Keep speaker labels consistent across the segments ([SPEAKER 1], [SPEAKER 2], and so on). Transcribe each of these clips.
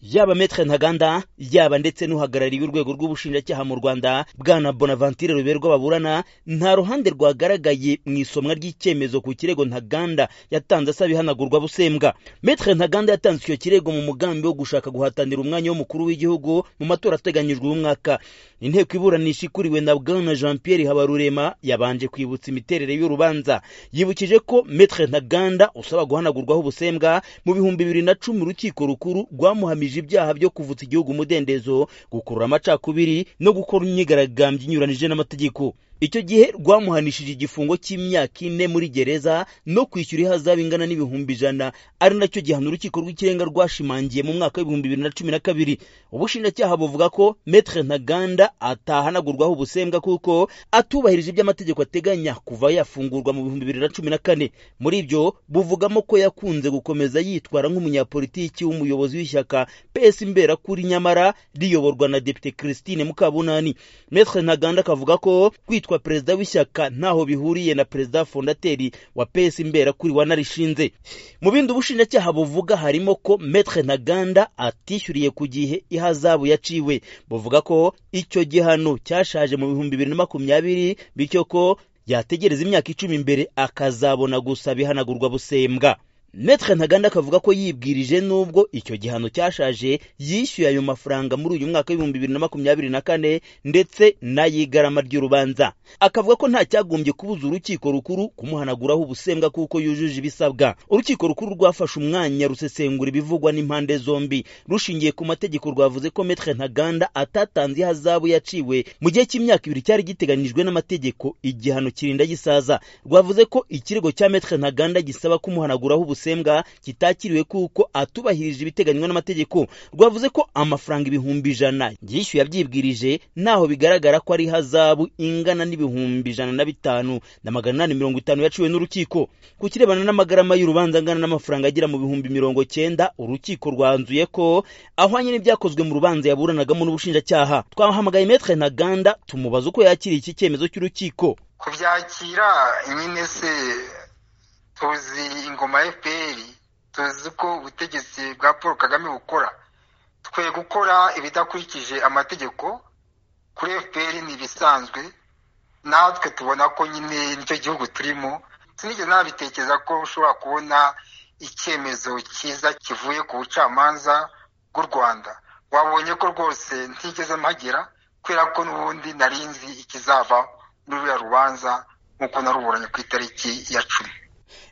[SPEAKER 1] yaba Maître Ntaganda yaba ndetse n'uhagarariye urwego rw'ubushinjacyaha mu Rwanda bwana Bonaventure Ruberwa baburana nta ruhande rwagaragaye mu isomwa ry'icyemezo ku kirego Ntaganda yatanze asaba ihanagurwa busembwa Maître Ntaganda yatanze icyo kirego mu mugambi wo gushaka guhatanira umwanya w'umukuru w'igihugu mu matora ateganyijwe uyu mwaka inteko iburanisha ikuriwe na bwana Jean Pierre Habarurema yabanje kwibutsa imiterere y'urubanza yibukije ko Maître Ntaganda usaba guhanagurwaho ubusembwa mu bihumbi bibiri na cumi urukiko rukuru rwamuhamije ibyaha byo kuvutsa igihugu umudendezo gukurura amacakubiri no gukora imyigaragambyo inyuranije n'amategeko icyo gihe rwamuhanishije igifungo cy'imyaka ine muri gereza no kwishyura ihazabu ingana n'ibihumbi ijana ari nacyo gihano urukiko rw'ikirenga rwashimangiye mu mwaka w'ibihumbi bibiri na cumi na kabiri ubushinjacyaha buvuga ko Maître Ntaganda atahanagurwaho ubusembwa kuko atubahirije ibyo amategeko ateganya kuva yafungurwa mu bihumbi bibiri na cumi na kane muri ibyo buvugamo ko yakunze gukomeza yitwara nk'umunyapolitiki w'umuyobozi w'ishyaka PS Imberakuri nyamara riyoborwa na Depite Christine Mukabunani Maître Ntaganda akavuga ko kwitwa perezida w'ishyaka ntaho bihuriye na perezida fondateri wa PS Imberakuri wanarishinze mu bindi ubushinjacyaha buvuga harimo ko Maître Ntaganda atishyuriye ku gihe ihazabu yaciwe buvuga ko icyo gihano cyashaje mu bihumbi bibiri na makumyabiri bityo ko yategereza imyaka icumi imbere akazabona gusa bihanagurwa busembwa Maître Ntaganda akavuga ko yibwirije nubwo icyo gihano cyashaje yishyuye ayo mafaranga muri uyu mwaka w'ibihumbi bibiri na makumyabiri na kane ndetse n'ay'igarama ry'urubanza akavuga ko nta cyagombye kubuza urukiko rukuru kumuhanaguraho ubusembwa kuko yujuje ibisabwa urukiko rukuru rwafashe umwanya rusesengura ibivugwa n'impande zombi rushingiye ku mategeko rwavuze ko Maître Ntaganda atatanze ihazabu yaciwe mu gihe cy'imyaka ibiri cyari giteganyijwe n'amategeko igihano kirinda gisaza rwavuze ko ikirego cya Maître Ntaganda gisaba kumuhanaguraho ubusembwa busembwa kitakiriwe kuko atubahirije ibiteganywa n'amategeko rwavuze ko amafaranga ibihumbi ijana yishyuye abyibwirije naho bigaragara ko ari hazabu ingana n'ibihumbi ijana na bitanu na magana inani mirongo itanu yaciwe n'urukiko ku kirebana n'amagarama y'urubanza angana n'amafaranga agera mu bihumbi mirongo cyenda urukiko rwanzuye ko ahwanye n'ibyakozwe mu rubanza yaburanagamo n'ubushinjacyaha twahamagaye Maître Ntaganda tumubaza uko yakiriye iki cyemezo cy'urukiko
[SPEAKER 2] kubyakira nyine se tuzi ingoma ya fpr tuzi uko ubutegetsi bwa paul kagame bukora twe gukora ibidakurikije amategeko kuri fpr ni ibisanzwe natwe tubona ko nyine nicyo gihugu turimo sinigeze nabitekereza ko ushobora kubona icyemezo cyiza kivuye ku bucamanza bw'u rwanda wabonye ko rwose ntigeze mpagera kubera ko n'ubundi narinzi ikizava muri ruriya rubanza nk'uko naruburanye ku itariki ya cumi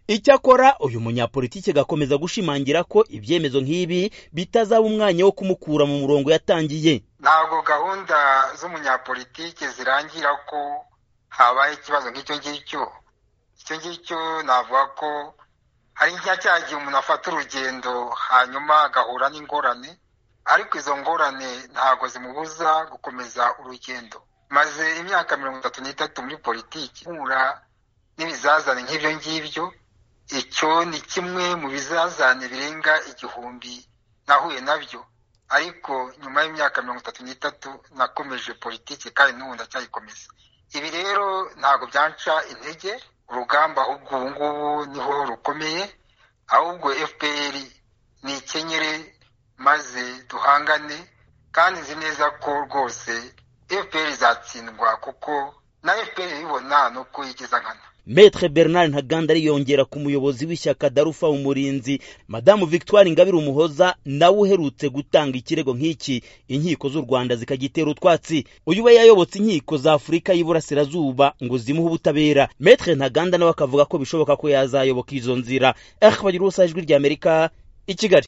[SPEAKER 1] icyakora uyu munyapolitiki agakomeza gushimangira ko ibyemezo nk'ibi bitazaba umwanya wo kumukura mu murongo yatangiye
[SPEAKER 2] ntabwo gahunda z'umunyapolitiki zirangira ko habaye ikibazo nk'icyo ngicyo icyo ngicyo navuga ko hari nka cya gihe umuntu afata urugendo hanyuma agahura n'ingorane ariko izo ngorane ntabwo zimubuza gukomeza urugendo maze imyaka mirongo itatu n'itatu muri politiki nkura n'ibizazane nk'ibyo ngibyo icyo ni kimwe mu bizazane birenga igihumbi nahuye nabyo ariko nyuma y'imyaka mirongo itatu n'itatu nakomeje politiki kandi n'ubu ndacyayikomeza ibi rero ntabwo byanca intege urugamba ahubwo ubu ngubu niho rukomeye ahubwo fpr ni ikenyere maze duhangane kandi nzi neza ko rwose fpr izatsindwa kuko na fpr ibibona ni uko yigeza nkana
[SPEAKER 1] Maître Bernard Ntaganda ariyongera ku muyobozi w'ishyaka Darufa Umurinzi Madamu Victoire Ingabire Umuhoza nawe uherutse gutanga ikirego nk'iki inkiko z'u Rwanda zikagitera utwatsi uyu we yayobotse inkiko za Afurika y'Iburasirazuba ngo zimuhe ubutabera Maître Ntaganda nawe akavuga ko bishoboka ko yazayoboka izo nzira Akhbadirusajwi ry'Amerika i Kigali